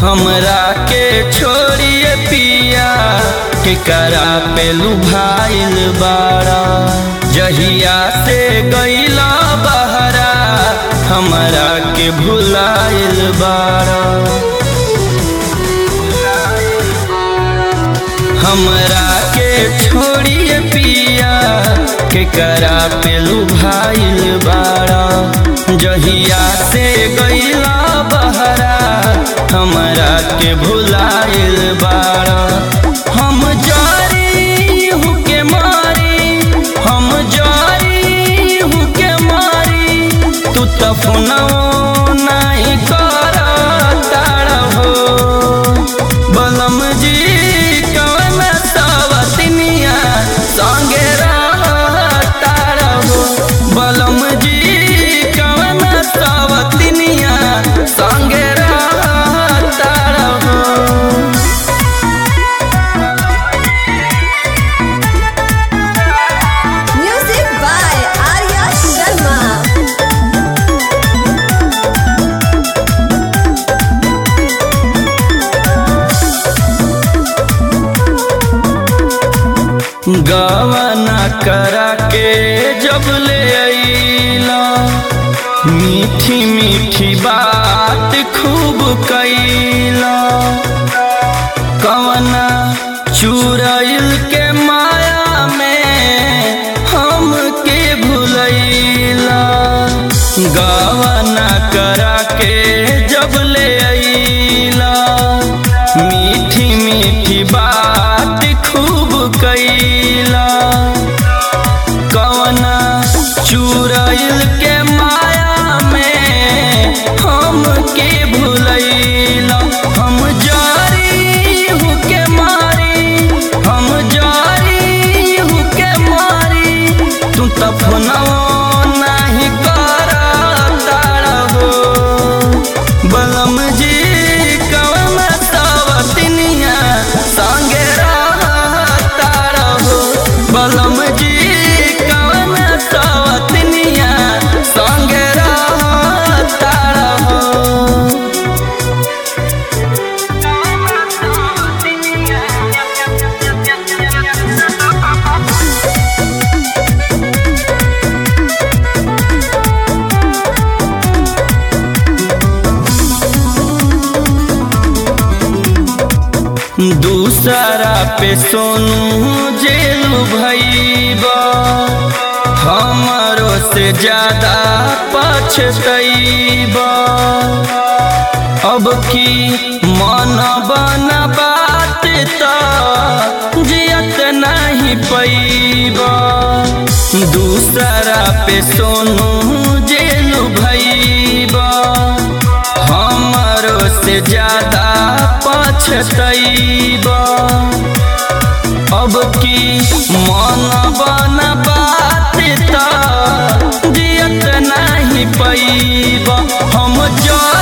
हमरा के छोड़िए पिया केकरा पे लुभाइल बाड़ा जहिया से गईला बहरा हमरा के भुलाइल बाड़ा हमरा के छोड़िए पिया केकरा पे लुभाइल बाड़ा जहिया से गईला बहरा हमरा के भुलाइल बाड़ा हम जारी हूँ के मारी हम जारी हूँ के मारी तू तो फोनवो नहीं कर तारा हो बलम जी कवन सवतनिया संगे तारा हो बलम जी कवन सवतनिया संगे तारा हो Music by Arya Sharma. गवना करा के जब ले अइला मीठी मीठी बात खूब कैला कवना चुरैल के माया में हम के भुलैला गवना करा के जब ले अइला मीठी मीठी बात खूब कैला कवना चुरैल के माया में हम के भुलैला हम जारी हूँ के मारी हम जारी हूँ के मारी तू तो फोनवो नहीं कर तारा हो बलम जी कवन सवतनिया संगे तारा हो बलम जी कवन सवतनिया संगे तारा हो दूसरा पे सोनू जेलू भैबा हमारो से ज्यादा पछतैबा अब की मन बन बात तो जियत नहीं पैबा दूसरा पे सोनू जेलू भैबा हमारो से ज्यादा पछतैबा अब की मन बन बात तो जियत नहीं पैबा हम जा